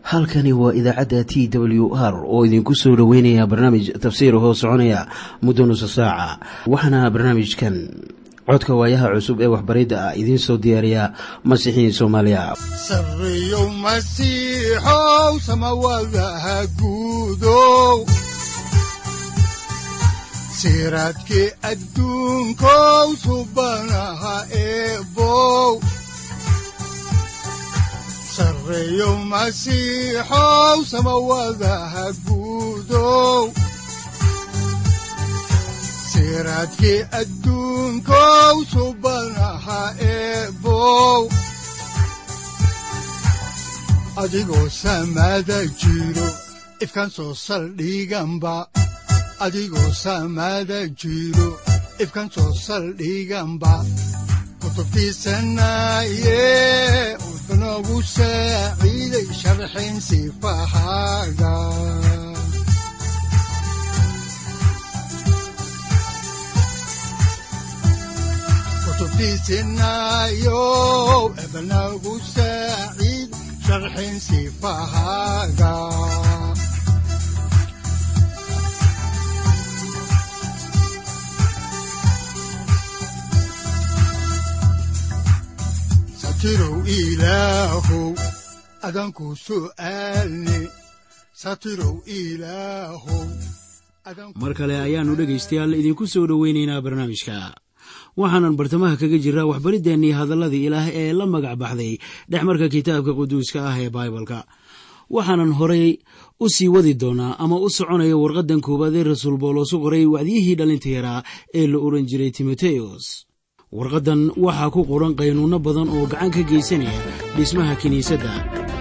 halkani waa idaacadda t w r oo idinku soo dhoweynaya barnaamij tafsiir hoo soconaya muddo nusa saaca waxaana barnaamijkan codka waayaha cusub ee waxbaridda ah idiin soo diyaariya masiixiin soomaaliya siraadki adduunkow subanaha eebow sareeyo masiixow samawadaha guudow siraadki adduunkow subanaha eebow adigoo samada jiro ifkan soo saldhiganba adigoo saamaada jiro ifkan soo saldhiganba kutubtiisanaaye wuxunogu saaciiday sharxin sifahaaga kutubtiisinaayo ebnagu saaciid sharxin sifahaaga satirow ilaahow adanku su'aalne satirow ilaahow mar kale ayaannu dhegaystayaal idinku soo dhoweynaynaa barnaamijka waxaanan bartamaha kaga jiraa waxbariddeenii hadalladii ilaah ee la magac baxday dhexmarka kitaabka quduuska ah ee baibalka waxaanan horay u sii wadi doonaa ama u soconaya warqaddan koowaad ee rasuul boolos u qoray wacdiyihii dhallinta yaraa ee la ohan jiray timoteos warqaddan waxaa ku qoran qaynuunno badan oo gacan ka geysanaya dhismaha kiniisadda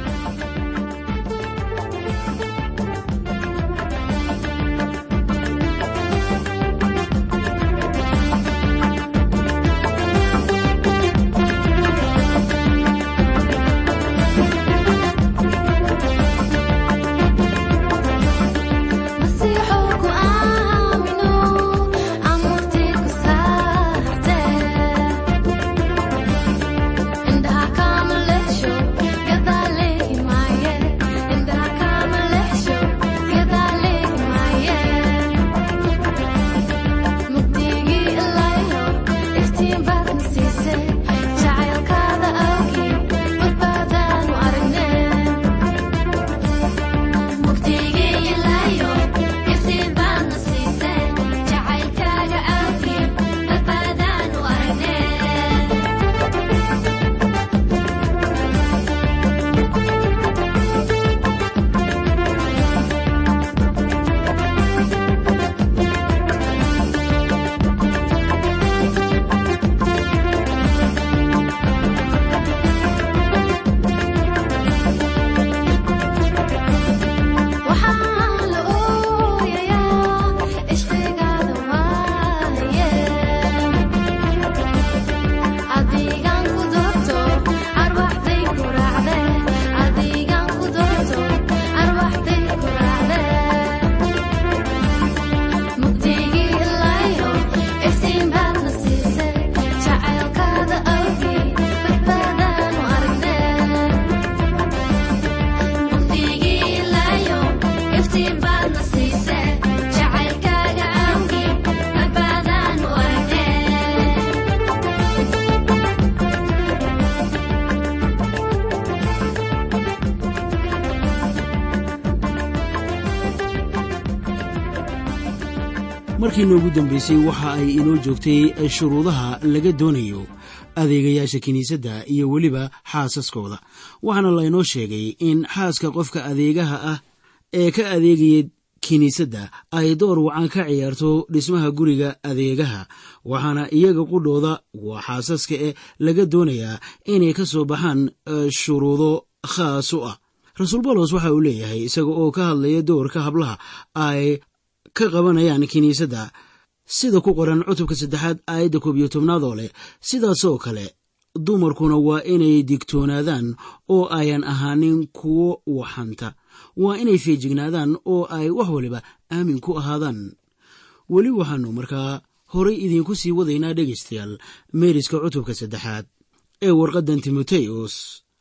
markii noogu dambaysay waxa ay inoo joogtay shuruudaha laga doonayo adeegayaasha kiniisadda iyo weliba xaasaskooda waxaana laynoo sheegay in xaaska qofka adeegaha ah ee ka adeegaya kiniisadda ay door wacan ka ciyaarto dhismaha guriga adeegaha waxaana iyaga qudhooda waa xaasaska e laga doonayaa inay ka soo baxaan shuruudo khaas u ah rasuul bawlos waxa uu leeyahay isaga oo ka hadlaya doorka hablaha ay ka qabanayaan kiniisadda sida ku qoran cutubka saddexaad aayadda koob iyo tobnaad oo leh sidaasoo kale dumarkuna waa inay digtoonaadaan oo ayan ahaanin kuwo waxanta waa inay feejignaadaan oo ay wax waliba aamin ku ahaadaan weli waxaannu markaa horay idiinku sii wadaynaa dhegaystayaal meeriska cutubka saddexaad ee warqaddan timoteos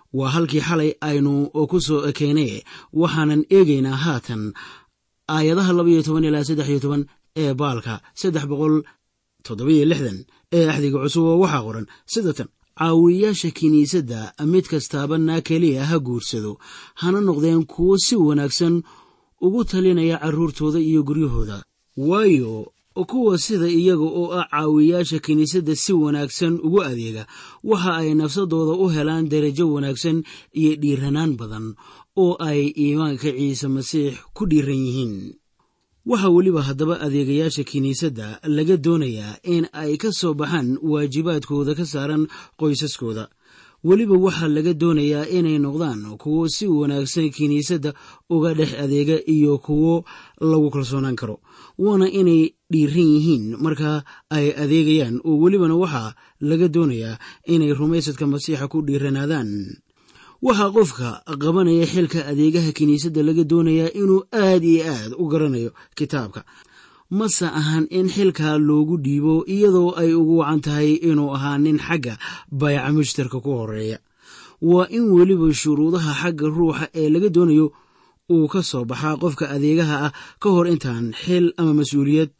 waa halkii xalay aynu ku soo ekeynay waxaanan eegaynaa haatan aayadaha labaiyo toban ilaa saddex iyo toban ee baalka saddex boqol toddobiyo lixdan ee axdiga cusub oo waxaa qoran sida tan caawiyayaasha kiniisadda mid kastaaba naa keliya ha guursado hana noqdeen kuwo si wanaagsan ugu talinaya carruurtooda iyo guryahooda waayo kuwa sida iyaga oo ah caawiyayaasha kiniisadda si wanaagsan ugu adeega waxa ay nafsadooda u helaan darajo wanaagsan iyo dhiiranaan badan oo ay iimaanka ciise masiix ku dhiiran yihiin waxaa weliba haddaba adeegayaasha kiniisadda laga doonayaa in ay ka soo baxaan waajibaadkooda ka saaran qoysaskooda weliba waxaa laga doonayaa inay noqdaan kuwo si wanaagsan kiniisadda uga dhex adeega iyo kuwo lagu kalsoonaan karo waana inay dhiiran yihiin marka ay adeegayaan oo welibana waxaa laga doonayaa inay rumaysadka masiixa ku dhiiranaadaan waxaa qofka qabanaya xilka adeegaha kiniisadda laga doonayaa inuu aad iyo aad u garanayo kitaabka mase ahan in xilkaa loogu dhiibo iyadoo ay ugu wacan tahay inuu ahaa nin xagga bayaca mushtarka ku horeeya waa in weliba shuruudaha xagga ruuxa ee laga doonayo uu ka soo baxaa qofka adeegaha ah ka hor intaan xil ama mas-uuliyad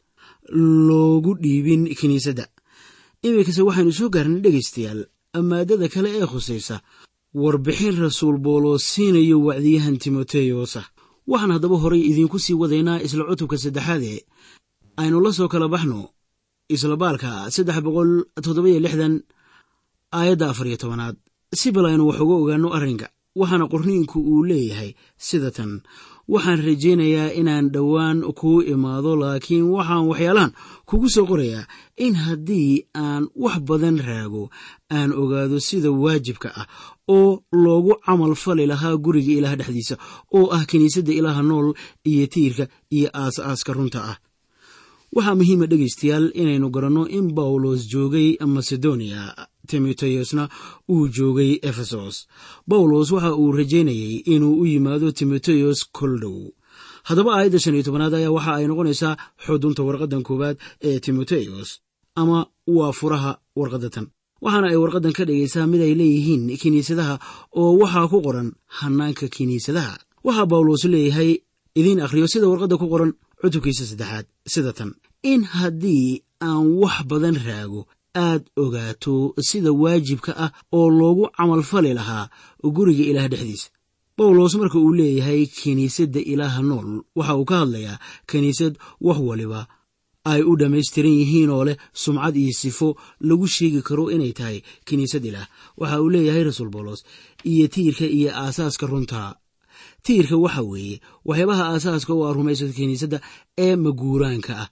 loogu dhiibin kiniisadda iminkase waxaynu soo gaarnay dhegaystayaal maadada kale ee khusaysa warbixin rasuul boolos siinayo wacdiyahan timoteyosa waxaan haddaba horay idiinku sii wadaynaa isla cutubka saddexaade aynu la soo kala baxno isla baalka saddex boqol toddobayo lixdan aayadda afar iyo tobanaad si bal aynu wax uga ogaanno arrinka waxaana qorniinku uu leeyahay sida tan waxaan rajaynayaa inaan dhowaan kuu imaado laakiin waxaan waxyaalahan kugu soo qorayaa in haddii aan wax badan raago aan ogaado sida waajibka ah oo loogu camal fali lahaa guriga ilaah dhexdiisa oo ah kiniisadda ilaaha nool iyo tiirka iyo aas-aaska runta ah waxaa muhiima dhegaystayaal inaynu garanno in bawlos joogay macedonia timoteyosna uu joogay efesos bawlos waxa uu rajaynayey inuu u yimaado timoteyos koldhow haddaba aayadda shan iyo tobanaad ayaa waxa ay noqonaysaa xudunta warqaddan koowaad ee timoteyos ama waa furaha warqadda tan waxaana ay warqaddan ka dhigaysaa mid ay leeyihiin kiniisadaha oo waxaa ku qoran hannaanka kiniisadaha waxaa bawlos leeyahay idiin akhriyo sida warqadda ku qoran cutubkiisa saddexaad sida tan in haddii aan wax badan raago aad ogaato sida waajibka ah oo loogu camalfali lahaa guriga ilaah dhexdiisa bawlos marka uu leeyahay kiniisadda ilaaha nool waxa uu ka hadlayaa kiniisad wax waliba ay u dhammaystiran yihiin oo leh sumcad iyo sifo lagu sheegi karo inay tahay kiniisad ilaah waxa uu leeyahay rasuul bawlos iyo tiirka iyo aasaaska runta tiirka waxa weeye waxyaabaha aasaaska oo ah rumaysadka kiniisadda ee maguuraanka ah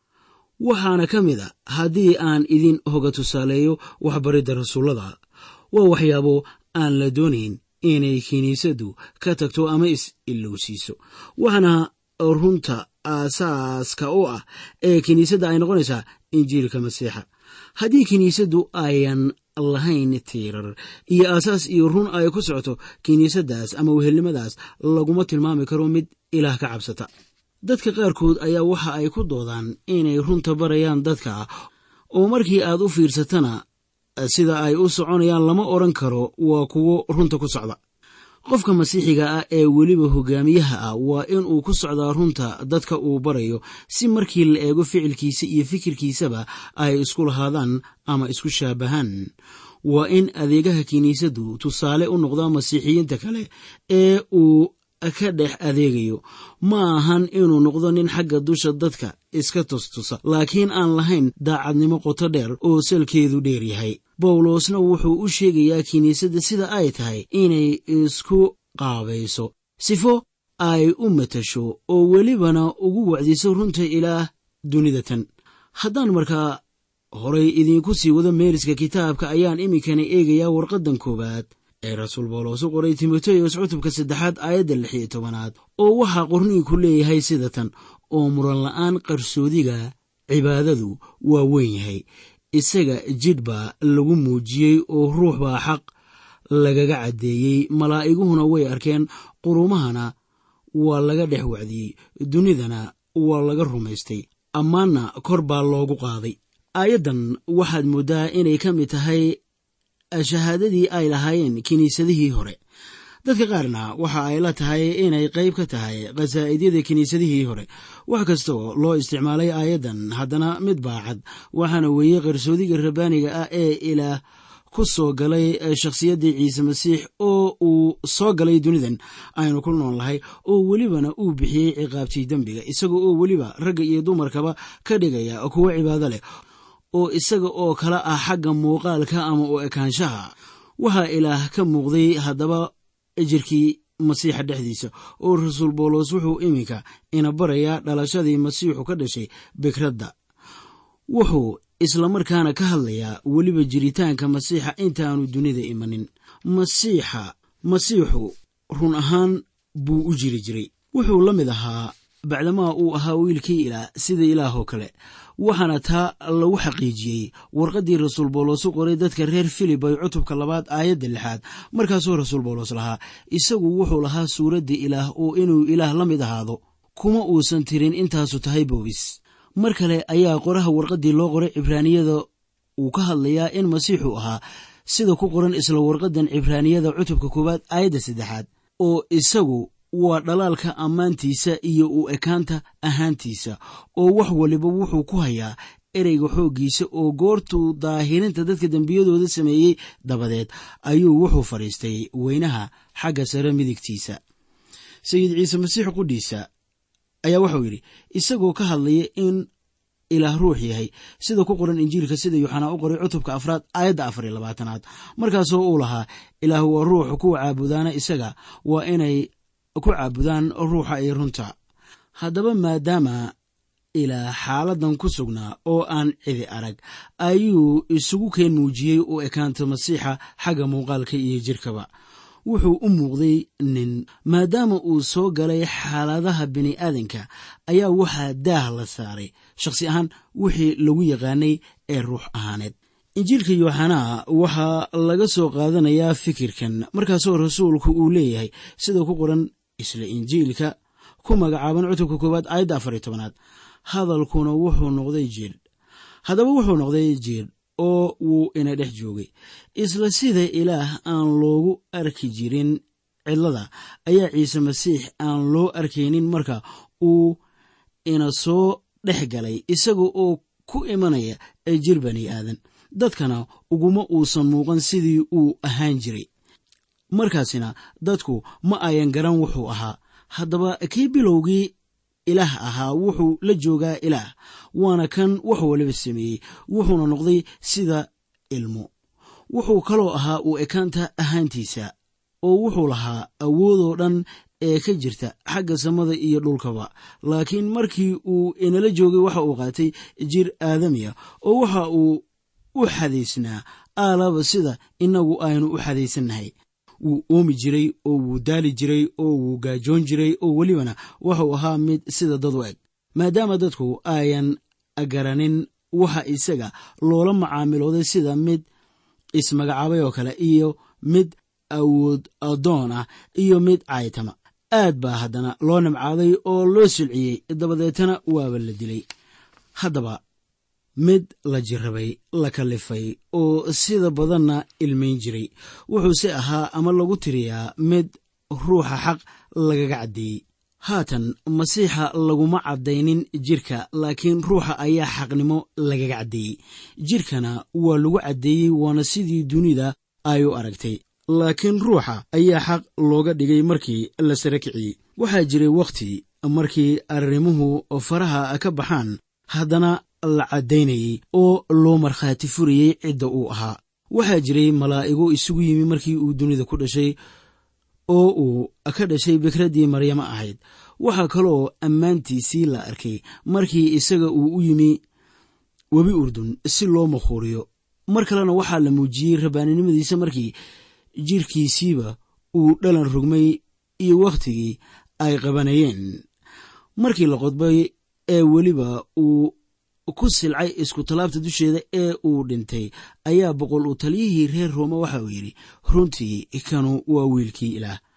waxaana ka mid a haddii aan idin hoga tusaaleeyo waxbaridda rasuullada waa waxyaabo aan la doonayn inay kiniisaddu ka tagto ama is-ilowsiiso waxaana runta aasaaska u ah ee kiniisadda ay noqonaysaa injiilka masiixa haddii kiniisaddu ayan lahayn tiirar iyo aasaas iyo run ay ku socoto kiniisaddaas ama wehelnimadaas laguma tilmaami karo mid ilaah ka cabsata dadka qaarkood ayaa waxa ay ku doodaan inay runta barayaan dadka oo markii aad u fiirsatana sida ay u soconayaan lama odhan karo waa kuwo runta ku socda qofka masiixiga ah ee weliba hogaamiyaha ah waa inuu ku socdaa runta dadka uu barayo si markii la eego ficilkiisa iyo fikirkiisaba ay isku lahaadaan ama isku shaabahaan waa in adeegaha kiniisaddu tusaale u noqdaa masiixiyiinta kale ee uu ka dhex adeegayo ma ahan inuu noqdo nin xagga dusha dadka iska tustusa laakiin aan lahayn daacadnimo qoto dheer oo salkeedu dheer yahay bawlosna wuxuu u sheegayaa kiniisadda sida ay tahay inay isku qaabayso sifo ay u matasho oo welibana ugu wacdiso runta ilaah dunida tan haddaan markaa horay idiinku sii wado meeriska kitaabka ayaan iminkana eegayaa warqaddan koowaad ee rasuul bawlos u qoray timoteyos cutubka saddexaad aayadda lix iyo tobanaad oo waxaa qorniinku leeyahay sida tan oo muran la'aan qarsoodiga cibaadadu waa weyn yahay isaga jidh baa lagu muujiyey oo ruux baa xaq lagaga caddeeyey malaa'iguhuna way arkeen qurumahana waa laga dhex wacdiyey dunidana waa laga rumaystay ammaanna kor baa loogu qaaday aayaddan waxaad mooddaa inay ka mid tahay shahaadadii ay lahaayeen kiniisadihii hore dadka qaarna waxa ay la tahay inay qayb ka tahay khasaa'idiyada kiniisadihii hore wax kastoo loo isticmaalay aayaddan haddana mid baacad waxaana weeye qarsoodiga rabbaaniga ah ee ilaah ku soo galay shakhsiyaddii ciise masiix oo uu soo galay dunidan aynu ku nool lahay oo welibana uu bixiyey ciqaabtii dembiga isaga oo weliba ragga iyo dumarkaba ka dhigaya kuwo cibaado leh oo isaga oo kala ah xagga muuqaalka ama u ekaanshaha waxaa ilaah ka muuqday haddaba jirkii masiixa dhexdiisa oo rasuul boolos wuxuu iminka ina barayaa dhalashadii masiixu ka dhashay bikradda wuxuu islamarkaana ka hadlayaa weliba jiritaanka masiixa intaanu dunida imanin masiixa masiixu run ahaan buu u jiri jiray wuxuu la mid ahaa bacdamaa uu ahaa wiilkii ilaah sida ilaahoo kale waxaana taa lagu xaqiijiyey warqaddii rasuul boolos u qoray dadka reer filib ay cutubka labaad aayadda lixaad markaasuu rasuul boolos lahaa isagu wuxuu lahaa suuradda ilaah oo inuu ilaah la mid ahaado kuma uusan tirin intaasu tahay boobis mar kale ayaa qoraha warqaddii loo qoray cibraaniyada uu ka hadlayaa in masiixu ahaa sida ku qoran isla warqaddan cibraaniyada cutubka koowaad aayadda saddexaad oo isagu waa dhalaalka ammaantiisa iyo u ekaanta ahaantiisa oo wax waliba wuxuu ku hayaa ereyga xooggiisa oo goortuu daahirinta dadka dembiyadooda sameeyey dabadeed ayuu wuxuu fadhiistay weynaha xagga sare midigtiisa sayid ciise masiix qudhiisa ayaa waxau yidhi isagoo ka hadlaya in ilaah ruux yahay sida ku qoran injiilka sida yuuxanaa u qoray cutubka afraad aayadda afar iyo labaatanaad markaasoo uu lahaa ilaah waa ruux kuwa caabudaana isaga waa inay ku caabudaan ruuxa iyo runta haddaba maadaama ilaa xaaladan ku sugnaa oo aan cidi arag ayuu isugu keen muujiyey u ekaanta masiixa xagga muuqaalka iyo jirkaba wuxuu u muuqday nin maadaama uu soo galay xaaladaha bini'aadanka ayaa waxaa daah la saaray shakhsi ahaan wixii lagu yaqaanay ee ruux ahaaneed injiilka yooxanaa waxaa laga soo qaadanayaa fikirkan markaasoo rasuulku uu leeyahay sida ku qoran isla injiilka ku magacaaban cutubka koowaad aayadda afar iyo tobanaad hadalkuna wuxuu noqday jiir haddaba wuxuu noqday jiir oo wuu ina dhex joogay isla sida ilaah aan loogu arki jirin cidlada ayaa ciise masiix aan loo arkaynin marka uu ina soo dhex galay isaga oo ku imanaya jir bani aadan dadkana uguma uusan muuqan sidii uu ahaan jiray markaasina dadku ma ayan garan wuxuu ahaa haddaba kii bilowgii ilaah ahaa wuxuu la joogaa ilaah waana kan wax waliba sameeyey wuxuuna noqday sida ilmo wuxuu kaloo ahaa uu ekaanta ahaantiisa oo wuxuu lahaa awoodoo dhan ee ka jirta xagga samada iyo dhulkaba laakiin markii uu inala joogay waxa uu qaatay jir aadamiya oo waxa uu u xadaysnaa aalaba sida innagu aynu u xadaysannahay wuu oomi jiray oo wuu daali jiray oo wuu gaajoon jiray oo welibana wuxuu ahaa mid sida dad u eg maadaama dadku ayan garanin waxa isaga loola macaamilooday sida mid ismagacaabay oo kale iyo mid awood adoon ah iyo mid caaytama aad baa haddana loo nimcaaday oo loo silciyey dabadeetana waaba la dilay haddaba mid la jirrabay la kallifay oo sida badanna ilmayn jiray wuxuuse ahaa ama lagu tiriyaa mid ruuxa xaq lagaga caddeeyey haatan masiixa laguma caddaynin jirka laakiin ruuxa ayaa xaqnimo lagaga caddeeyey jirkana waa lagu caddeeyey waana sidii dunida ay u aragtay laakiin ruuxa ayaa xaq looga dhigay markii la sara kiciyey waxaa jiray wakhti markii arrimuhu faraha ka baxaan haddana la caddaynayey oo loo markhaati furayey cidda uu ahaa waxaa jiray malaa'igo isugu yimi markii uu dunida ku dhashay oo uu ka dhashay bikraddii maryamo ahayd waxaa kaloo ammaantiisii la arkay markii isaga uu u yimi webi urdun si loo makhuuriyo mar kalena waxaa la muujiyey rabbaaninimadiisa markii jirkiisiiba uu dhalan rogmay iyo wakhtigii ay qabanayeen markii la qodbay ee weliba uu ku silcay isku tallaabta dusheeda ee uu dhintay ayaa boqol uu taliyihii reer roome waxa uu yidhi runtii kanu waa wiilkii ilaah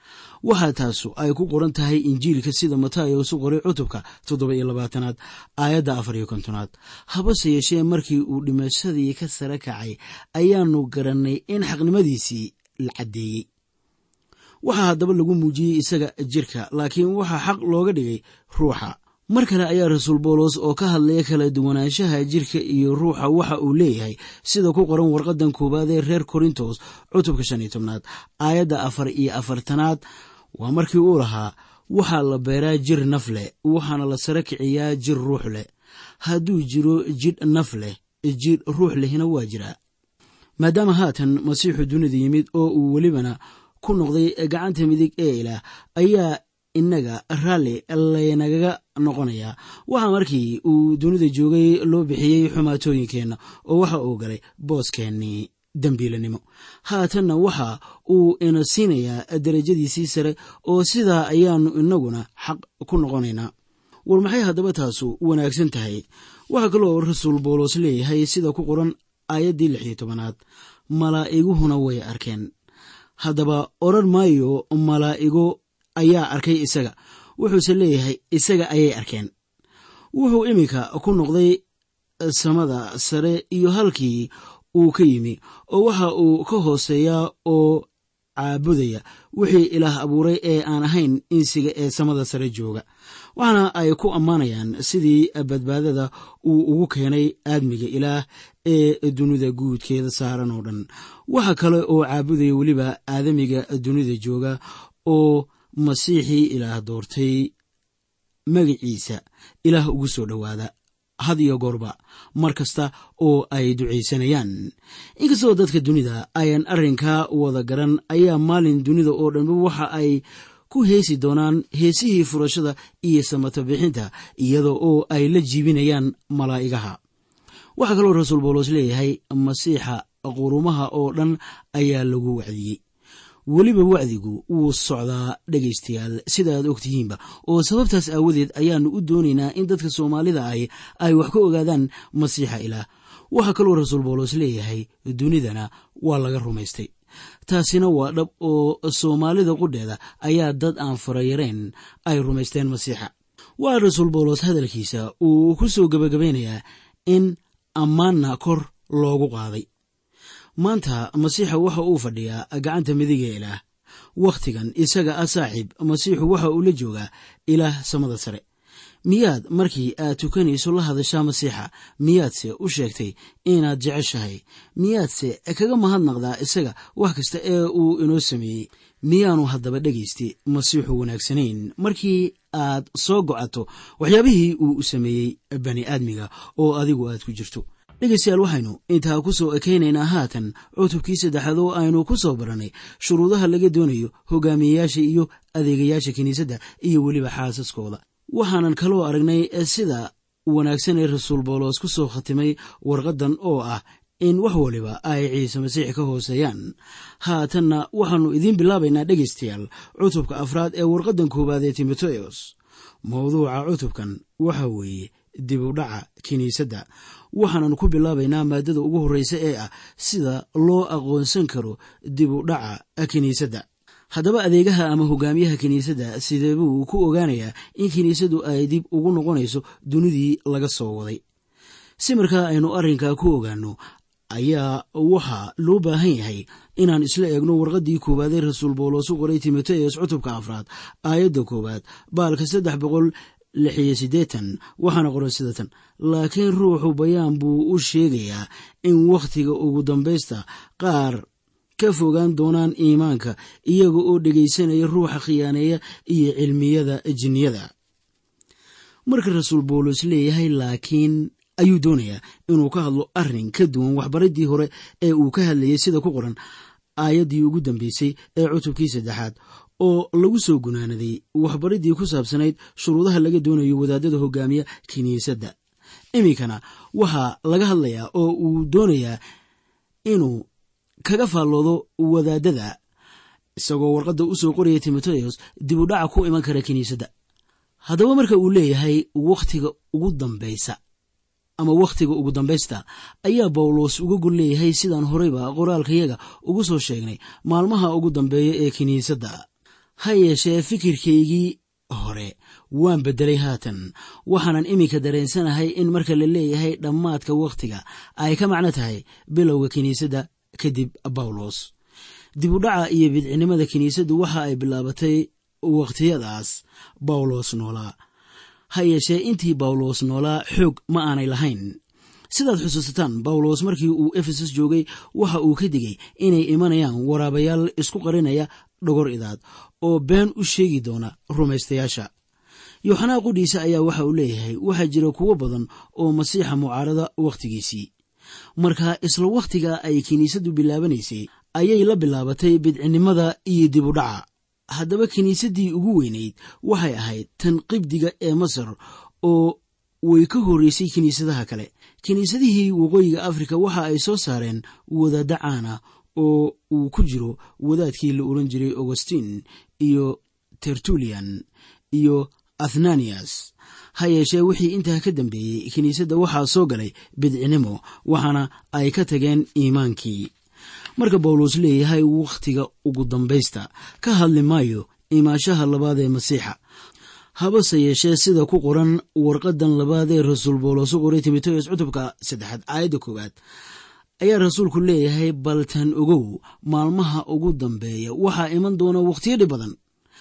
waxaa taasu ay ku qoran tahay injiilka sida matayos u qoray cutubka toddoba iyo labaatanaad aayadda afar iyo kontonaad habase yeeshee markii uu dhimashadii ka sare kacay ayaanu garannay in xaqnimadiisii la caddeeyey waxaa haddaba lagu muujiyey isaga jirka laakiin waxaa xaq looga dhigay ruuxa mar kale ayaa rasuul boolos oo ka hadlaya kala duwanaanshaha jirka iyo ruuxa waxa uu leeyahay sida ku qoran warqadan koowaad ee reer korintos cutubka shan iyo tobnaad aayadda afar iyo afartanaad waa markii uu lahaa waxaa la beeraa jir naf leh waxaana la sare kiciyaa jir ruux leh hadduu jiro jidh naf leh jir ruux lehna waa jiraa maadaama haatan masiixu dunida yimid oo uu welibana ku noqday gacanta midig ee ilaah ayaa innaga raalli laynagaga noqonayaa waxaa markii uu dunida joogay loo bixiyey xumaatooyinkeenna oo waxa uu galay booskeenii dembiilanimo haatanna waxa uu ina siinayaa derajadiisii sare oo sidaa ayaannu innaguna xaq ku noqonaynaa war maxay haddaba taasu wanaagsan tahay waxaa kaloo rasuul boolos leeyahay sida ku qoran aayaddii lix iyo tobanaad malaa'iguhuna way arkeen haddaba odran maayo malaa'igo ayaa arkay isaga wuxuuse leeyahay isaga ayay arkeen wuxuu iminka ku noqday samada sare iyo halkii uu ka yimi oo waxa uu ka hooseeyaa oo caabudaya wixii ilaah abuuray ee aan ahayn insiga ee samada sare jooga waxaana ay ku ammaanayaan sidii badbaadada uu ugu keenay aadmiga ilaah ee dunida guudkeeda saaran oo dhan waxa kale oo caabudaya weliba aadamiga dunida jooga oo masiixii ilaah doortay magiciisa ilaah ugu soo dhowaada had iyo goorba mar kasta oo ay ducaysanayaan inkastoo dadka dunida ayaan arrinkaa wada garan ayaa maalin dunida oo dhanba waxa ay ku heesi doonaan heesihii furashada iyo samato bixinta iyada oo ay la jiibinayaan malaa'igaha waxaa kaloo rasuul boolos leeyahay masiixa qurumaha oo dhan ayaa lagu wacdiyey weliba wacdigu wuu socdaa dhegaystayaal sida aad ogtihiinba oo sababtaas aawadeed ayaannu u doonaynaa in dadka soomaalida ahi ay wax ka ogaadaan masiixa ilaah waxaa kaloo rasuul boolos leeyahay dunidana waa laga rumaystay taasina waa dhab oo soomaalida qudheeda ayaa dad aan farayareen ay rumaysteen masiixa waa rasuul boolos hadalkiisa uu ku soo gebagabaynayaa in ammaanna kor loogu qaaday maanta masiixa waxa uu fadhiyaa gacanta midiga ilaah wakhtigan isaga ah saaxiib masiixu waxa uu la joogaa ilaah samada sare miyaad markii aad tukanayso la hadashaa masiixa miyaadse u sheegtay inaad jeceshahay miyaadse kaga mahadnaqdaa isaga wax kasta ee uu inoo sameeyey miyaanu haddaba dhegaysti masiixu wanaagsanayn markii aad soo gocato waxyaabihii uu sameeyey bani aadmiga oo adigu aad ku jirto dhegaystayaal waxaynu intaa ku soo ekaynaynaa haatan cutubkii saddexaad oo aynu ku soo barannay shuruudaha laga doonayo hogaamiyeyaasha iyo adeegayaasha kiniisadda iyo weliba xaasaskooda waxaanan kaloo aragnay sida wanaagsan ee rasuul boolos ku soo khatimay warqaddan oo ah in wax waliba ay ciise masiix ka hooseeyaan haatanna waxaannu idiin bilaabaynaa dhegaystayaal cutubka afraad ee warqaddan koowaad ee timoteos mawduuca cutubkan waxa weeye dib u dhaca kiniisadda waxaanan ku bilaabaynaa maadada ugu horreysa ee ah sida loo aqoonsan karo dib u dhaca kiniisadda haddaba adeegaha ama hogaamiyaha kiniisadda sidee buu ku ogaanayaa in kiniisaddu ay dib ugu noqonayso dunidii laga soo waday si markaa aynu arrinkaa ku ogaanno ayaa waxaa loo baahan yahay inaan isla eegno warqaddii koowaad ee rasuul boolos u qoray timoteos cutubka afraad aayadda koowaad baalka saddex boqol lixiyo siddeetan waxaana qoran sida tan laakiin ruuxu bayaan buu u sheegayaa in wakhtiga ugu dambaysta qaar ka fogaan doonaan iimaanka iyaga oo dhegaysanaya ruuxa khiyaaneeya iyo cilmiyada jinniyada marka rasuul boolos leeyahay laakiin ayuu doonayaa inuu ka hadlo arrin ka duwan waxbaraddii hore ee uu ka hadlayay sida ku qoran aayaddii ugu dambeysay ee cutubkii saddexaad oo lagu soo gunaanaday waxbariddii ku saabsanayd shuruudaha laga doonayo wadaadada hogaamiya kiniisadda iminkana waxaa laga hadlayaa oo uu doonayaa inuu kaga faalloodo wadaadada isagoo warqadda u soo qoraya timoteos dib u dhaca ku iman kara kiniisadda haddaba marka uu leeyahay wakhtiga ugu dambaysa ama wakhtiga ugu dambaysta ayaa bawlos uga gol leeyahay sidaan horeyba qoraalkayaga ugu soo sheegnay maalmaha ugu dambeeya ee kiniisadda ha yeeshee fikirkaygii hore waan beddelay haatan waxaanan iminka dareensanahay in marka la leeyahay dhammaadka wakhtiga ay ka macno tahay bilowga kiniisadda kadib bawlos dibudhaca iyo bidcinimada kiniisaddu waxa ay bilaabatay wakhtiyadaas bawlos noolaa ha yeeshee intii bawlos noolaa xoog ma aanay lahayn sidaad xusuusataan bawlos markii uu efesos joogay waxa uu ka digay inay imanayaan waraabayaal isku qarinaya dhogor idaad oo been u sheegi doona rumaystayaasha yooxanaa qudhiisa ayaa waxa uu leeyahay waxaa jira kuwo badan oo masiixa mucaarada wakhtigiisii marka isla wakhtiga ay kiniisaddu bilaabanaysay ayay la bilaabatay bidcinimada iyo dibudhaca haddaba kiniisaddii ugu weynayd waxay ahayd tan qibdiga ee masar oo way ka horreysay kiniisadaha kale kiniisadihii waqooyiga afrika waxa ay soo saareen wadaadda caana oo uu ku jiro wadaadkii la oran jiray augustin iyo tertulian iyo athananias ha yeeshee wixii intaa ka dambeeyey kiniisadda waxaa soo galay bidcinimo waxaana ay ka tageen iimaankii marka bawlos leeyahay wakhtiga ugu dambaysta ka hadli maayo imaashaha labaad ee masiixa habase yeeshee sida ku qoran warqadan labaad ee rasuul bawlos u qoray timoteos cutubka saddexaad aayadda koowaad ayaa rasuulku leeyahay baltan ogow maalmaha ugu dambeeya waxaa iman doona wakhtiyo dhib badan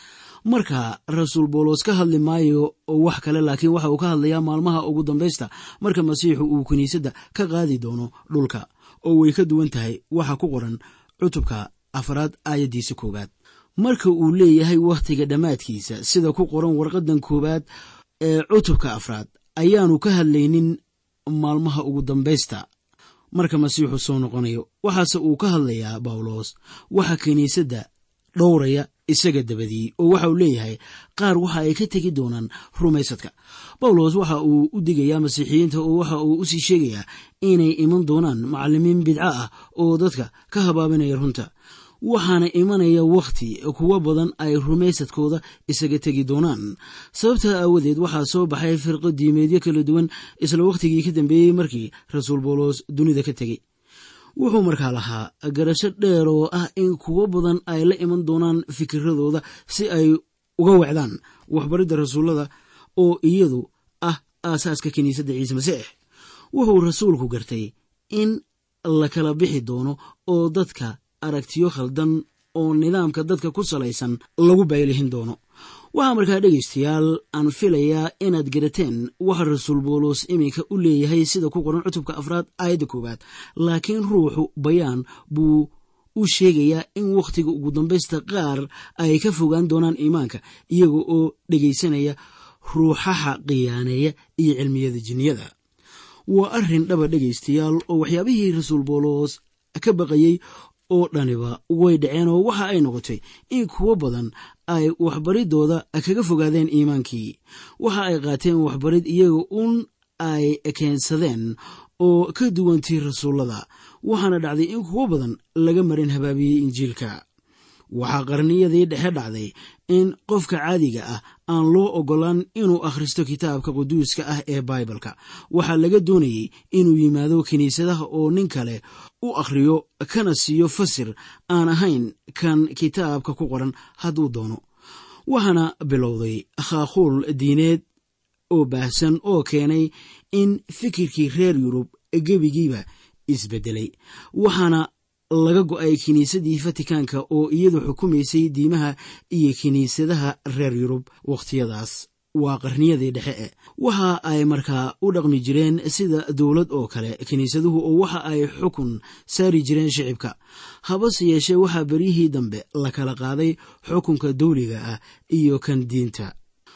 marka rasuul bawlos ka hadli maayo wax kale laakiin waxa uu ka hadlayaa maalmaha ugu dambaysta marka masiixu uu kiniisadda ka qaadi doono dhulka oo way ka duwan tahay waxa ku qoran cutubka afraad aayaddiisa koowaad marka uu leeyahay wakhtiga dhammaadkiisa sida ku qoran warqadan koowaad ee cutubka afraad ayaanu ka hadlaynin maalmaha ugu dambaysta marka masiixu soo noqonayo waxaase uu ka hadlayaa bawlos waxa kiniisadda dhowraya isaga dabadii oo waxa uu leeyahay qaar waxa ay ka tegi doonaan rumaysadka bawlos waxa uu u digayaa masiixiyiinta oo waxa uu usii sheegayaa inay iman doonaan macallimiin bidco ah oo dadka ka habaabinaya runta waxaana imanaya wakhti kuwo badan ay rumaysadkooda isaga tegi doonaan sababtaa aawadeed waxaa soo baxay firqo diimeedyo kala duwan isla wakhtigii ka dambeeyey markii rasuul bawlos dunida ka tegey wuxuu markaa lahaa garasho dheer oo ah in kuwo badan ay la iman doonaan fikiradooda si ay uga wacdaan waxbaridda rasuullada oo iyadu ah aasaaska kiniisadda ciise masiix wuxuu rasuulku gartay in la kala bixi doono oo dadka aragtiyo khaldan oo nidaamka dadka ku salaysan lagu baylihin doono waxaa markaa dhegaystayaal aan filayaa inaad garateen waxa rasuul bawlos iminka u leeyahay sida ku qoran cutubka afraad aayadda koowaad laakiin ruuxu bayaan buu u sheegayaa in wakhtiga ugu dambaysta qaar ay ka fogaan doonaan iimaanka iyaga oo dhegaysanaya ruuxaha qiyaaneeya iyo cilmiyada jinniyada waa arrin dhaba dhegaystayaal oo waxyaabihii rasuul bawlos ka baqayey oo dhaniba way dhaceen oo waxa ay noqotay in kuwo badan ay waxbaridooda kaga fogaadeen iimaankii waxa ay qaateen waxbarid iyaga un ay keensadeen oo ka duwantii rasuullada waxaana dhacday in kuwo badan laga marin habaabiyey injiilka waxaa qarniyadii dhexe dhacday in qofka caadiga ah aan loo ogolaan inuu akhristo kitaabka quduuska ah ee baibalka waxaa laga doonayey inuu yimaado kiniisadaha oo nin kale u akhriyo kana siiyo fasir aan ahayn kan kitaabka ku qoran hadduu doono waxaana bilowday khaaquul diineed oo baahsan oo keenay in fikirkii reer yurub gebigiiba isbedelay waxaana laga go'ay kiniisadii fatikaanka oo iyadu xukumaysay diimaha iyo kiniisadaha reer yurub wakhtiyadaas waa qarniyadii dhexe e waxa ay markaa u dhaqmi jireen sida dowlad oo kale kiniisaduhu oo waxa ay xukun saari jireen shicibka habase yeeshee waxaa beryihii dambe la kala qaaday xukunka dawliga ah iyo kan diinta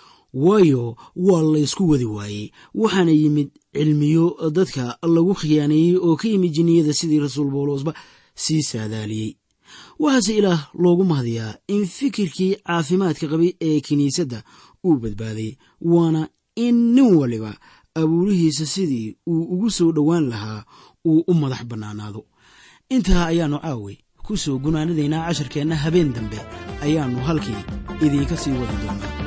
waayo waa laysku wadi waayey waxaana yimid cilmiyo dadka lagu khiyaaneeyey oo ka yimid jinniyada sidii rasuul bawlosba sii saadaaliyey waxaase ilaah loogu mahdiyaa in fikirkii caafimaadka qabay ee kiniisadda uu badbaaday waana in nin waliba abuurihiisa sidii uu ugu soo dhowaan lahaa uu u madax bannaanaado intaa ayaannu caaway ku soo gunaanadaynaa casharkeenna habeen dambe ayaannu halkii idiinka sii wadi doonaa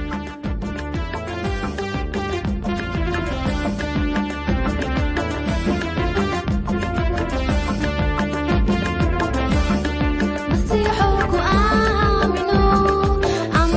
masiixu ku aamino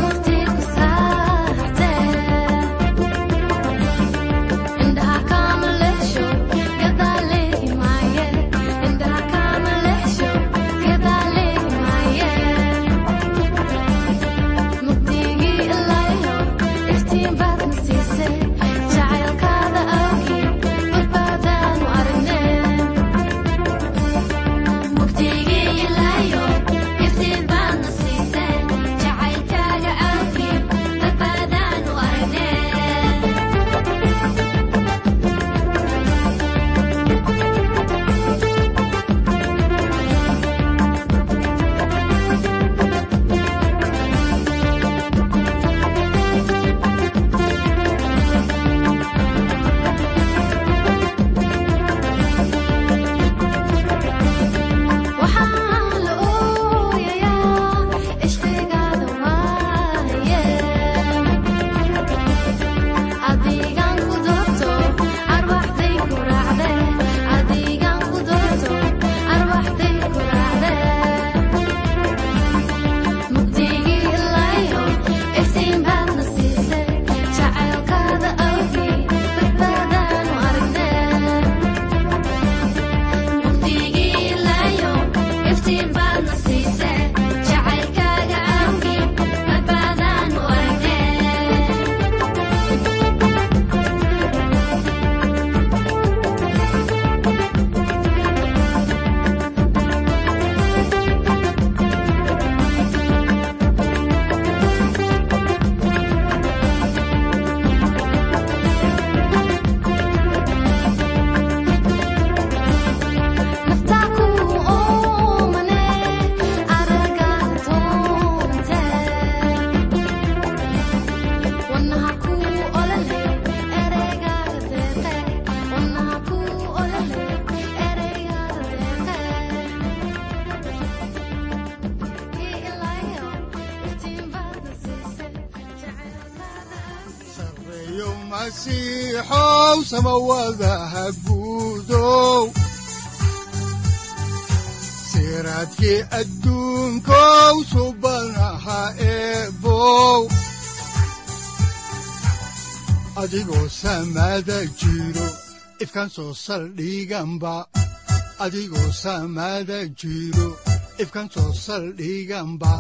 sareeyow masiixow samawadaha guudow siraadkii adduunkow subanaha eebow adigoo samada jiro ifkan soo saldhiganba adigoo samada jiro ifkan soo saldhiganba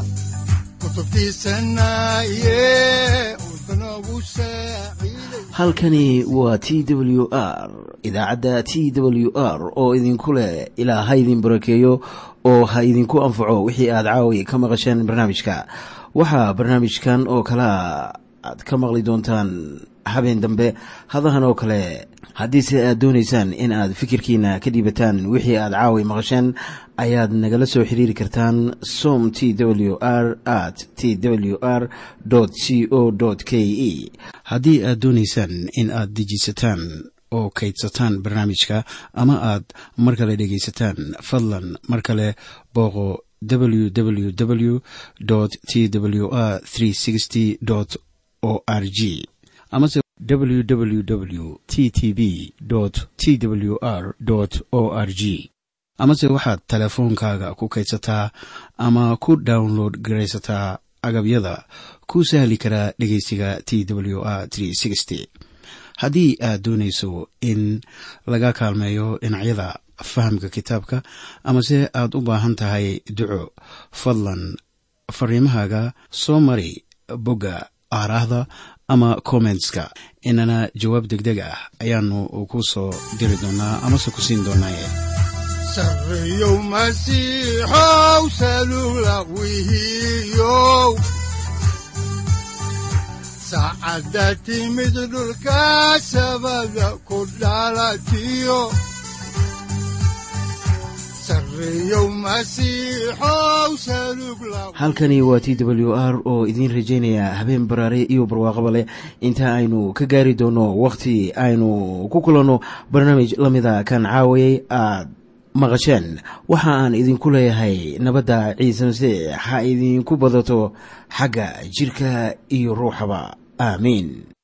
halkani waa t w r idaacadda t w r oo idinku leh ilaa ha idin barakeeyo oo ha idinku anfaco wixii aad caawi ka maqasheen barnaamijka waxaa barnaamijkan oo kalaa aad ka maqli doontaan habeen dambe hadahan oo kale haddiise aad doonaysaan in aad fikirkiina ka dhiibataan wixii aad caawi maqasheen ayaad nagala soo xiriiri kartaan som t w r at t w r c o k e haddii aad doonaysaan in aad dejiisataan oo kaydsataan barnaamijka ama aad mar kale dhegaysataan fadlan mar kale booqo www t w r o r g amase www t t b t w r o r g amase waxaad teleefoonkaaga ku kaydsataa ama ku download garaysataa agabyada ku sahli karaa dhegeysiga t w r haddii aad doonayso in laga kaalmeeyo dhinacyada fahamka kitaabka amase aad u baahan tahay duco fadlan fariimahaaga soo mari bogga aaraahda ama kommentska inana jawaab degdeg ah ayaanu ku soo diri doonaa amase ku siin doonaaye sareeyow masiixow salula wihiyow saacadda timid dhulka sabada ku dhalatiyo halkani waa t w r oo idiin rajaynaya habeen baraare iyo barwaaqaba leh inta aynu ka gaari doono wakhti aynu ku kulanno barnaamij la mida kan caawayay aad maqasheen waxa aan idinku leeyahay nabadda ciise masiix ha idinku badato xagga jidhka iyo ruuxaba aamiin